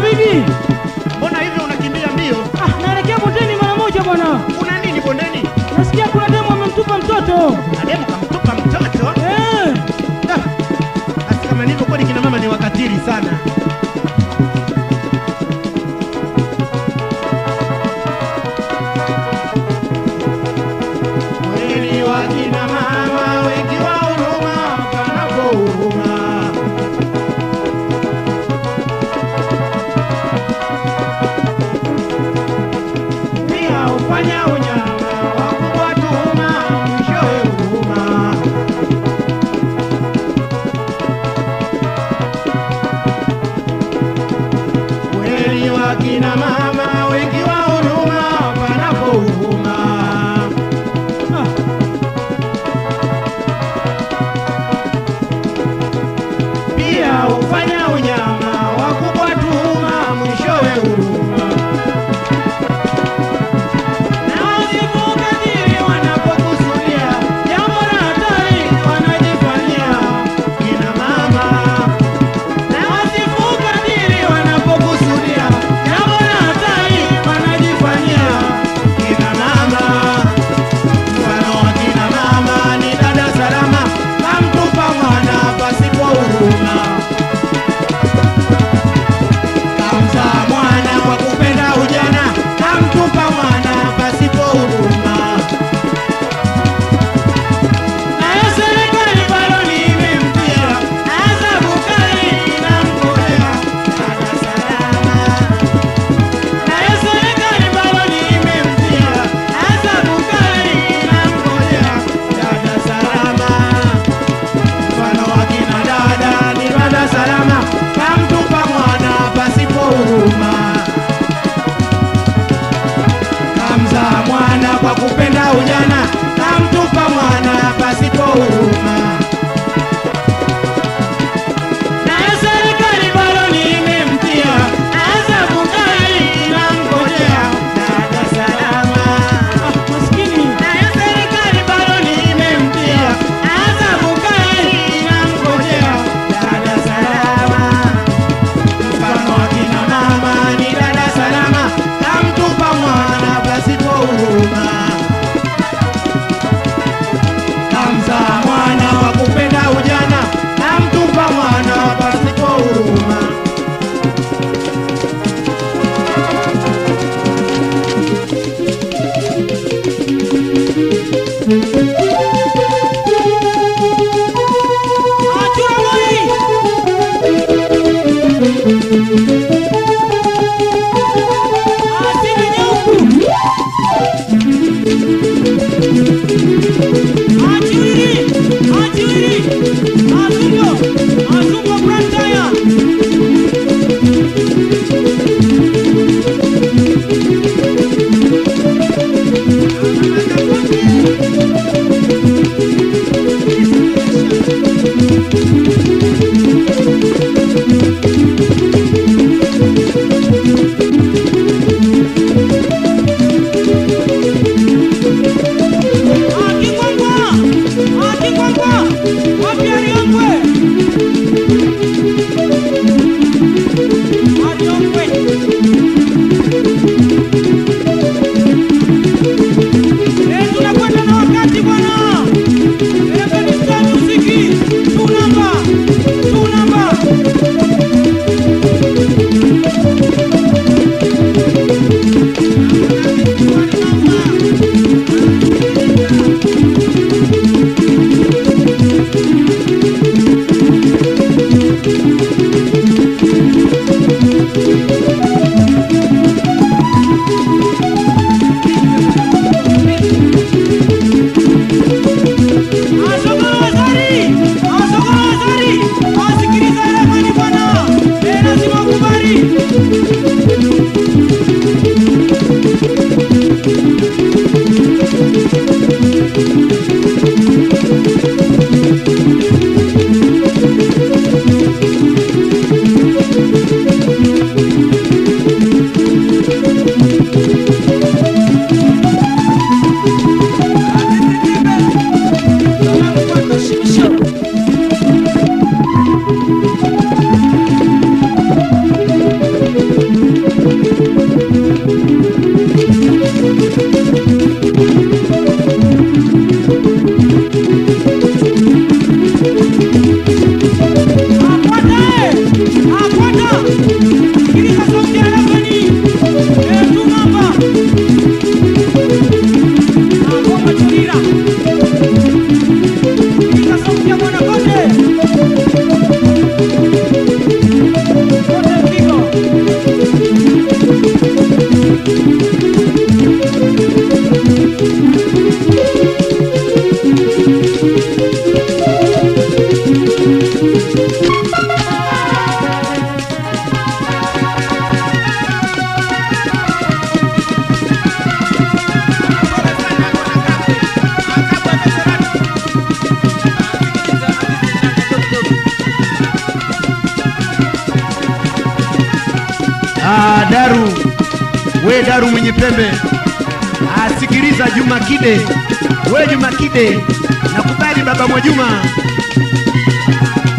bibi. Mbona hivyo unakimbia mbio? Ah, naelekea bondeni mara moja bwana. Kuna nini bondeni? Nasikia kuna demu amemtupa mtoto. Ademu kamtupa mtoto? Eh, Ah, Basi kama ndivyo kweli kina mama ni wakatili sana. Kweli wakina mama wengi wa huruma panapo huruma. Pia hufanya unyama wa kuwatuma mwishowe huruma. Kweli wakina mama wengi wa huruma panapo huruma. ah, Pia hufanya unyama wa kubwatuma mwishowe huruma. Na wasipokadiri wanapokusudia jambo la hatari wanajifanyia kina mama. Na wasipokadiri wanapokusudia jambo la hatari wanajifanyia kina mama. Mfano wa kina mama ni dada salama, kamtupa mwana pasipo huruma. Ah, Daru, we Daru mwenye pembe, ah, sikiliza Juma Kide, we Juma Kide, nakubali baba Mwajuma.